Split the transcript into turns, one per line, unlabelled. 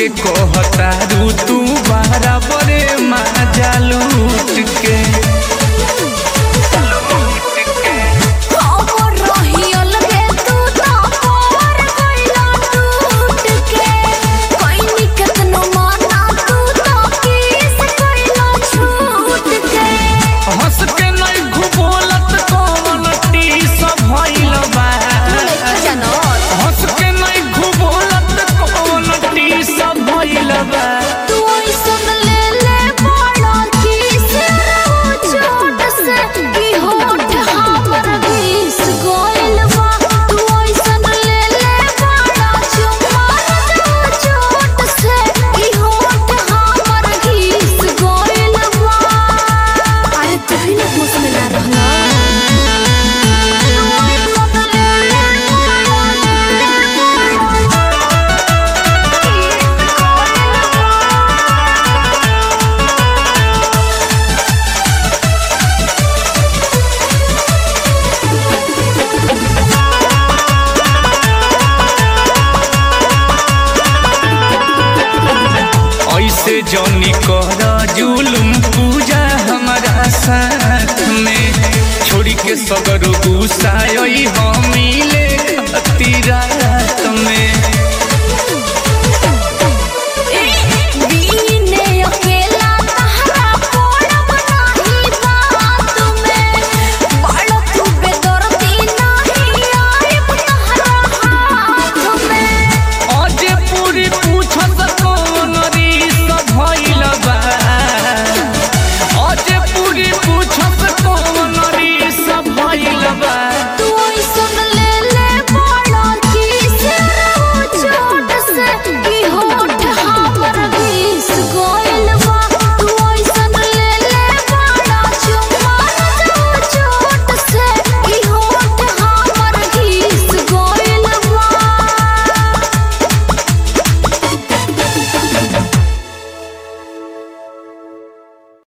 के कहतारू तू बराबरे मजा लूट के
खबर रही अलगे तू तो पर गइला टूट के कोइनी केतनो माना तू तो किस गइला छूट के
हंस के नहीं घुबोलत कौन टीस भइल बा
जानो
हंस के नहीं घुबोलत कौन टीस भइल बा
तू ऐसन ले ले बड़ा किस रो चोट से की होठ हमर घिस गइल बा तू ऐसन ले ले बड़ा चुम्मा रो चोट से की होठ हमर घिस गइल बा अरे तू ही ना होश में ना रहना
ऐसे जौनी कर जुलुम पूजा हमारा साथ में छोड़ी के सगर गुस्सा हम मिले खतीरा